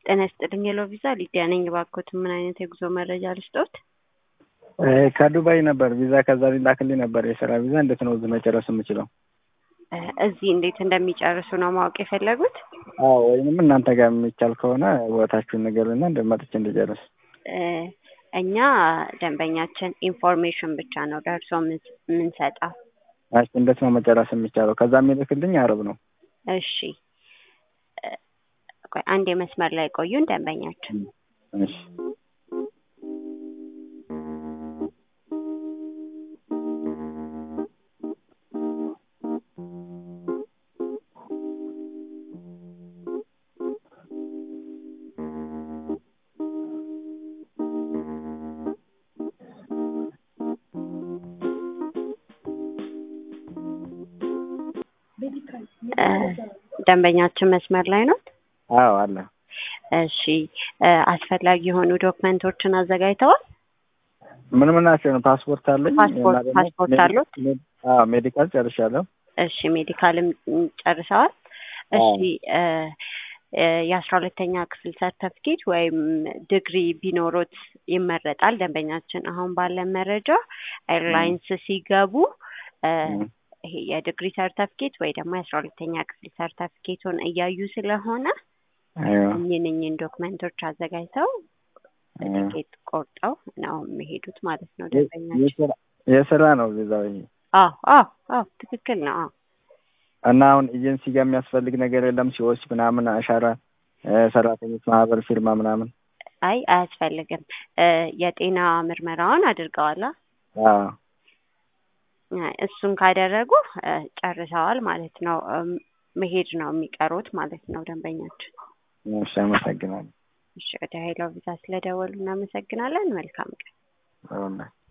ጤና ይስጥልኝ ሄሎ ቪዛ ሊዲያ ነኝ። እባክዎት ምን አይነት የጉዞ መረጃ ልስጦት? ከዱባይ ነበር ቪዛ ከዛ ሊላክልኝ ነበር የስራ ቪዛ። እንዴት ነው እዚህ መጨረስ የምችለው? እዚህ እንዴት እንደሚጨርሱ ነው ማወቅ የፈለጉት? አዎ ወይንም እናንተ ጋር የሚቻል ከሆነ ቦታችሁን ንገሩና እንደ መጥቼ እንድጨርስ። እኛ ደንበኛችን ኢንፎርሜሽን ብቻ ነው ደርሶ የምንሰጠው። እሺ እንዴት ነው መጨረስ የሚቻለው? ከዛ የሚልክልኝ አረብ ነው። እሺ ቆይ አንድ የመስመር ላይ ቆዩን ደንበኛችን እሺ ደንበኛችን መስመር ላይ ነው። አዎ አለ። እሺ አስፈላጊ የሆኑ ዶክመንቶችን አዘጋጅተዋል? ምን ምን ናቸው? ፓስፖርት አለኝ። ፓስፖርት እና ደግሞ ፓስፖርት አሉት? አዎ ሜዲካል ጨርሻለሁ። እሺ ሜዲካልም ጨርሰዋል? እሺ የአስራ ሁለተኛ ክፍል ሰርተፍኬት ወይም ዲግሪ ቢኖሮት ይመረጣል። ደንበኛችን አሁን ባለን መረጃ ኤርላይንስ ሲገቡ ይሄ የዲግሪ ሰርተፍኬት ወይ ደግሞ የአስራ ሁለተኛ ክፍል ሰርተፍኬቱን እያዩ ስለሆነ አይዋ እኝን ዶክመንቶች አዘጋጅተው ትኬት ቆርጠው ነው የሚሄዱት ማለት ነው ደንበኛችን። የስራ- የስራ ነው ቪዛው ይሄ አዎ አዎ አዎ ትክክል ነው። አዎ እና አሁን ኤጀንሲ ጋር የሚያስፈልግ ነገር የለም ሲወስ ምናምን አሻራ እ ሰራተኞች ማህበር ፊርማ ምናምን አይ አያስፈልግም። እ የጤና ምርመራውን አድርገዋላ? አዎ አይ፣ እሱን ካደረጉ እ ጨርሰዋል ማለት ነው። እም፣ መሄድ ነው የሚቀሩት ማለት ነው ደንበኛችን። እሺ አመሰግናለሁ እሺ ወደ ሄሎ ቪዛ ስለደወሉ እናመሰግናለን። መልካም ቀን። አሁን